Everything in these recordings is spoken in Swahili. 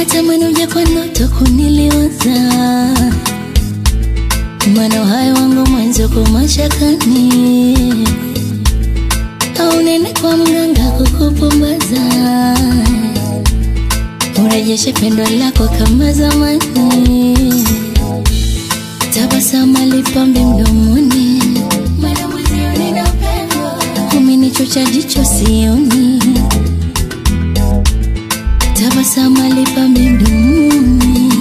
natamani uje kwa ndoto kuniliwaza, maana uhai wangu mwanzo kwa mashakani, au nene kwa mganga kukupumbaza, urejeshe pendo lako kama zamani, tabasamu lipambe mdomoni, maana mwenzio nina upendo, umenichocha jicho sioni tabasamu lipambe mdomoni,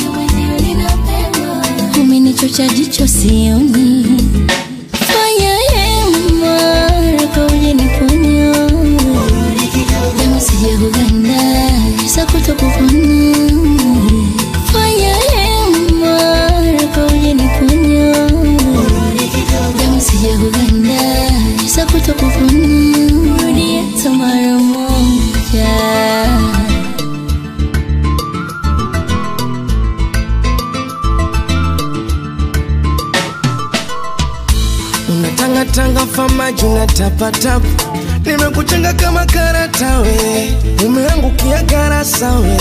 umenichocha jicho sioni. Fanya hema haraka uje niponye, kama sija kuganda sa kutokupona. Fanya hema haraka uje niponye, kama sija kuganda sa kutokupona. Rudie tu mara moja. unatangatanga famaji unatapatapa nimekuchenga kama karata we umeangukia garasa we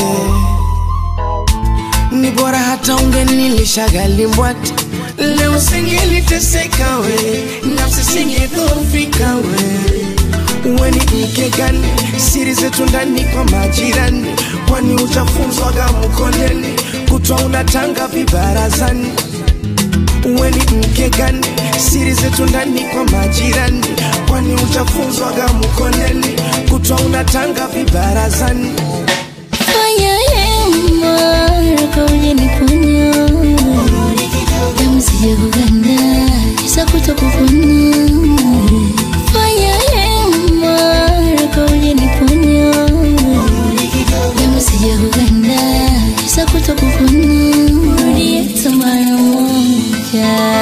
ni bora hata ungenilishagalimbwata leo singeliteseka we nafsi singedhofika we uwe ni mke gani siri zetu ndani kwa majirani kwani uchafunzwaga mkondeni kutwa unatanga vibarazani uwe ni mke gani siri zetu ndani kwa majirani kwani uchafunzwaga mkondeni kutwa unatanga vibarazani Fanya hema haraka uje niponye, kama sija kuganda sa kutokupona. Fanya hema haraka uje niponye, kama sija kuganda sa kutokupona. Rudie tu mara moja.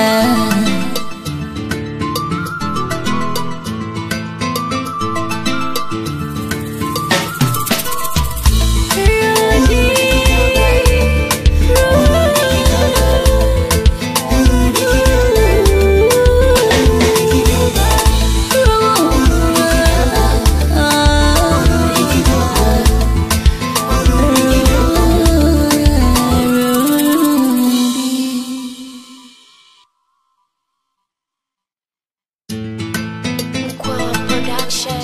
Mkwawa Production.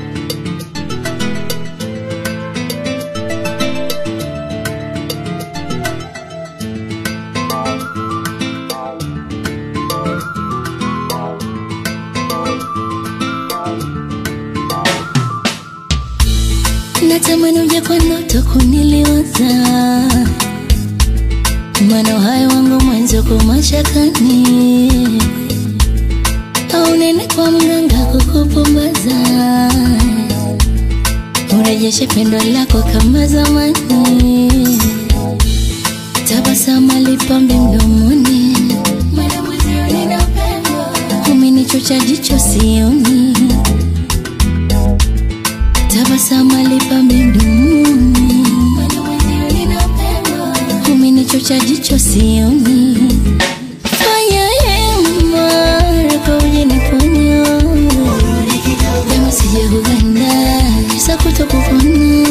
Natamani uje kwa ndoto kuniliwaza, maana uhai wangu mwanzo kwa mashakani, au nene kwa mganga kukupumbaza, urejeshe pendo lako kama zamani, tabasamu lipambe mdomoni, maana mwenzio nina upendo, umenichocha jicho sioni tabasamu lipambe mdomoni, umenichocha jicho sioni. Fanya hema haraka uje niponye, kama sija kuganda sa kutokufa